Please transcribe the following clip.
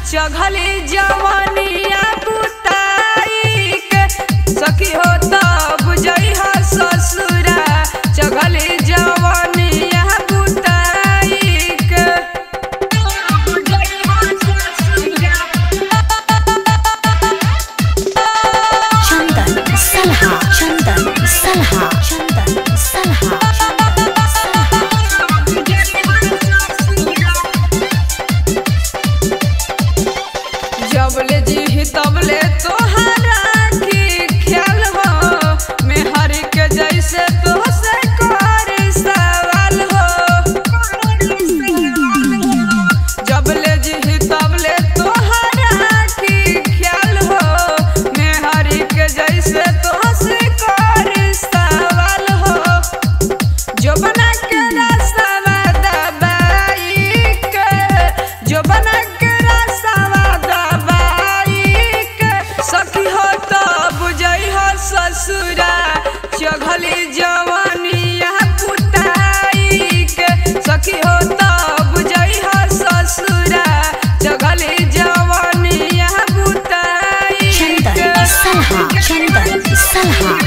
चघली जवनिया बुताई के सखी हो त बुझई ह ससुरा चघली जवनिया बुताई के चंदन सलहा चंदन सलहा चंदन सलहा चंदन सलहा जबले जी तबले तोहरा की ख्याल हो मेहर के जैसे तो से कर सवाल हो जबले जी तबले तोहरा की ख्याल हो मेहर के जैसे तो से कर सवाल हो जो बना के रसवा दबाई के जो बना के रसवा दबाई के सखी हो तो बुझई हो ससुरा चघली जवनिया पुताई के सखी हो तो बुझई हो ससुरा चघली जवनिया पुताई चंदन के सलहा चंदन सलहा